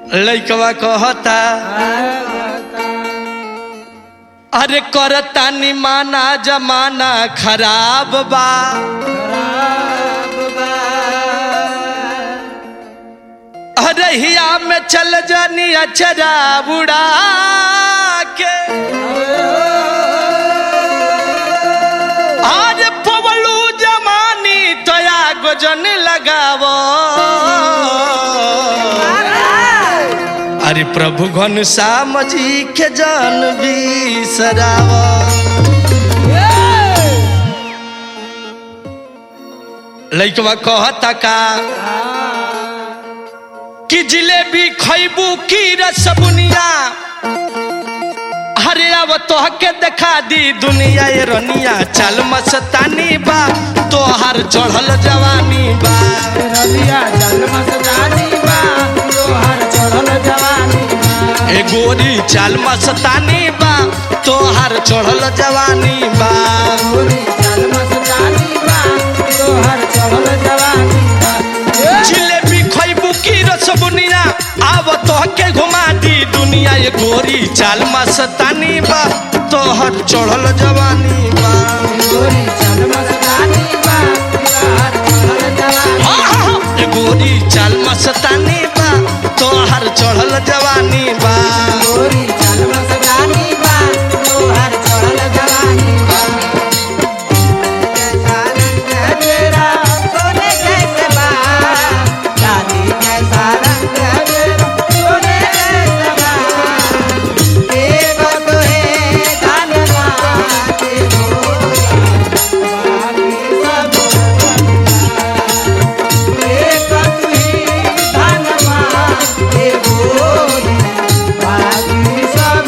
लइकवा कहता अरे करता निमाना जमाना खराब बा अरे हिया में चल जानी अचरा बुड़ा के आज पवलू जमानी तया गोजन लगावो अरे प्रभु घन श्याम जी के जन बिसराव लइकवा कहता का कि जिलेबी खैबू की रसबुनिया हरे अब तोहके देखा दी दुनिया ये रनिया चल मस्तानी बा तोहार चढ़ल जवानी बा रलिया चल मस्तानी बा तोहर चढ़ल जवानी बा ए गोरी चल मस्तानी बा तोहार चढ़ल जवानी बा गोरी चल मस्तानी बा तोहर चढ़ल जवानी बा जिलेबी खैबू की रसबुनिया आव तोहके घुमा दी दुनिया ये गोरी चाल मस्तानी बा तोहर चढ़ल जवानी बा गोरी चल मस्तानी बा तोहर चढ़ल जवानी हाँ, हाँ, हाँ, ये गोरी चाल मस्तानी बा तोहर चढ़ल जवानी बा गोरी चल मस्तानी बा तोहर चढ़ल जवानी बा कैसा रंग है तेरा सोने जैसे बाल चांदी जैसा रंग है तेरा सोने जैसे बाल देव तो है धनवान देवो बाकी सब एक तू ही धनवान देवो बाकी सब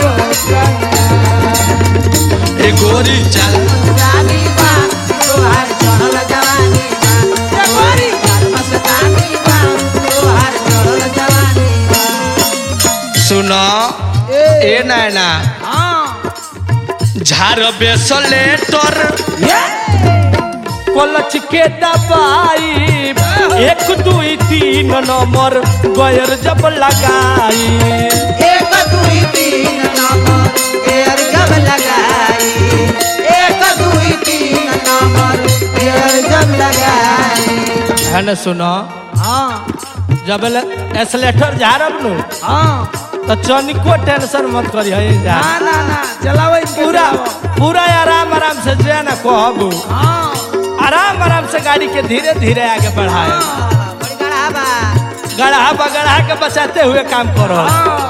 ये गोरी चाल रानी बा तोहार चढ़ल जवानी बा ये गोरी चाल मस्तानी बा तोहार चढ़ल जवानी बा सुनो ए नैना हाँ झार बेसले तोर ये कलच के दबाई एक दुई तीन नंबर गयर जब लगाई एक दुई तीन नंबर एयर जब लगाई एक दुई तीन नंबर एयर जब लगाई है न सुनो हाँ जब एसलेटर झारब नु हाँ तो चनिको टेंशन मत करी है ना ना ना चलावे पूरा पूरा आराम आराम से जो है ना कहबू हाँ आराम आराम से गाड़ी के धीरे धीरे आगे बढ़ाए हाँ, बड़ी गड़ा बा गढ़ा बगढ़ा के बचाते हुए काम करो हाँ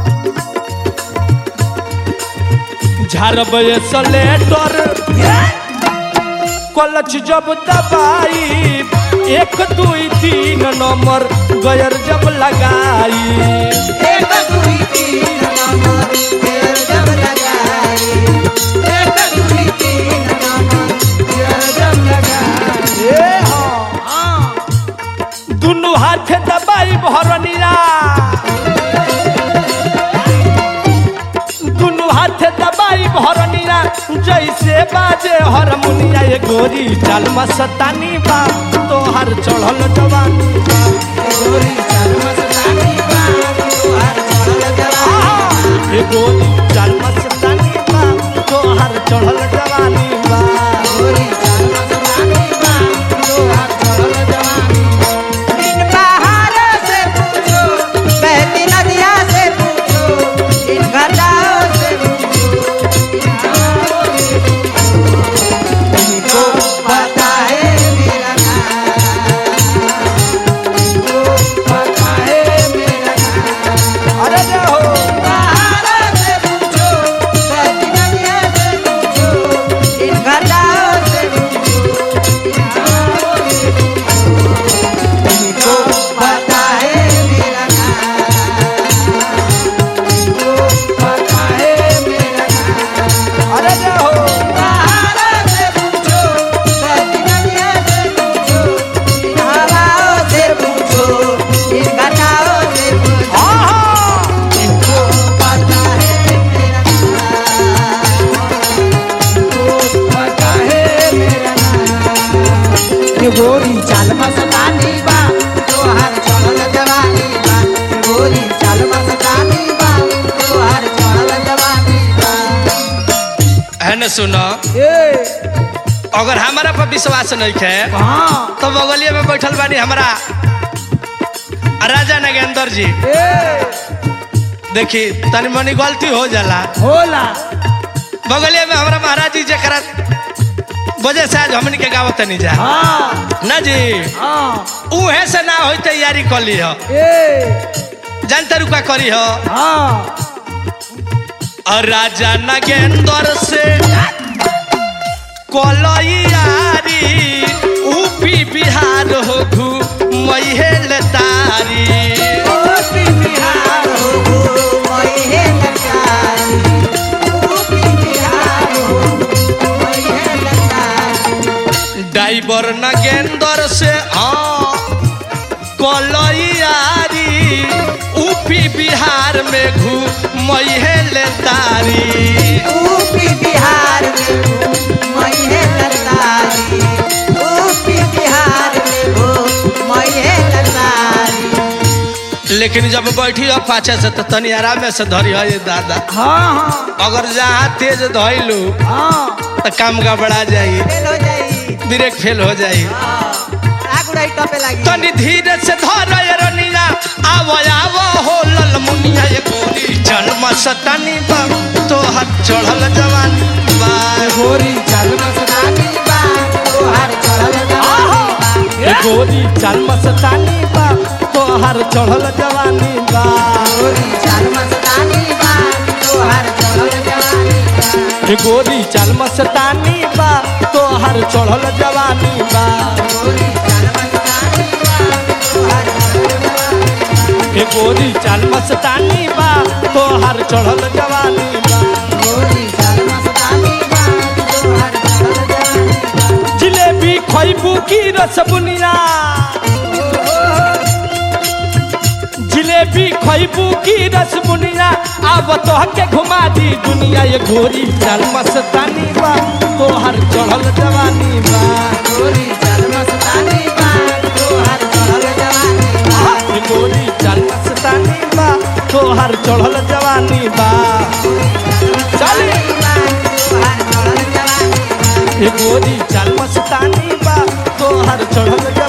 झारब एसलेटर कलच जब दबाई एक दुई तीन नंबर गयर जब लगाई एक दुई तीन नंबर एयर जब लगाई एक दुई तीन नंबर एयर जब लगाई ए हाँ हाँ दुनु हाथ दबाई भरनिया दुनु हाथ दबाई भरनिया जैसे बाजे हरमुनिया ये गोरी चाल मस्तानी बा तोहर चढ़ल जवानी बा गोरी चल मस्तानी बा तोहार चढ़ल जवानी ये गोरी चाल मस्तानी बा तोहर चढ़ल जवानी बा गोरी चल मस्तानी बा तोहार चढ़ल जवानी इन पहाड़ों से पूछो बहती नदियाँ से पूछो इन घटाओं से पूछो इन हवाओं से पूछो इनको पता है मेरा नाम इनको पता है चाल मस्तानी बा तोहर चढ़ल जवानी बा है न सुनो ए अगर हमारा पर विश्वास नहीं है हाँ तो बगलिए में बैठल बानी हमारा राजा नगेंद्र जी ए देखी तनी मनी गलती हो जाला होला बगलिए में हमारा महाराज जी जरा वजह से आज हमनी के गावत नहीं जा हाँ ना जी हाँ उहे से ना होई तैयारी कर ली हो ए जानते रुका करी हो हाँ और राजा नगेंद्र से कलैयारी यूपी बिहार हो घू मैहेल तारी ओपी बिहार हो गो मइहे लचारी ओपी बिहार हो मइहे लचारी ड्राइवर नगेंद्र से हाँ कलैयारी यूपी बिहार में घू मैहेल तारी ओपी बिहार में हो मइहे लचारी ओपी बिहार में हो मइहे लचारी लेकिन जब बैठी हो पाछे से तो तनी आराम से धरी हो ये दादा हाँ हाँ अगर जहाँ तेज धैलू हाँ तो काम गड़बड़ा जाई फेल हो जाई ब्रेक फेल हो जाई हाँ आग उड़ाई टपे लागी तनी धीरे से धर ये रनिया आवो आवो हो लल मुनिया ये गोरी जन्म सतानी बा तो हाथ चढ़ल जवानी बा गोरी चाल मस्तानी बा तोहार चढ़ल जवानी बा ये गोरी जन्म सतानी बा तो हार चढ़ल जवानी बा गोरी चाल मस्तानी बा तोहार चढ़ल जवानी बा ये गोरी जन्म सतानी बा तो हार चढ़ल जवानी बा गोरी चाल मस्तानी बा तोहार चढ़ल जवानी बा ये गोरी जन्म सतानी बा तो हार चढ़ल जवानी बा गोरी चाल मस्तानी बा तोहार चढ़ल जवानी बा जिलेबी खैबू की रसबुनिया जिलेबी खैबू की रसबुनिया अब तो के घुमा दी दुनिया ये घोरी चल मस्तानी बा तोहर चढ़ल जवानी बा गोरी चाल मस्तानी बा तोहार चढ़ल जवानी बा ये गोरी चल मस्तानी बा तोहर चढ़ल जवानी बा चल तोहार चढ़ल जवानी बा ये गोरी चल मस्तानी बा तोहर चढ़ल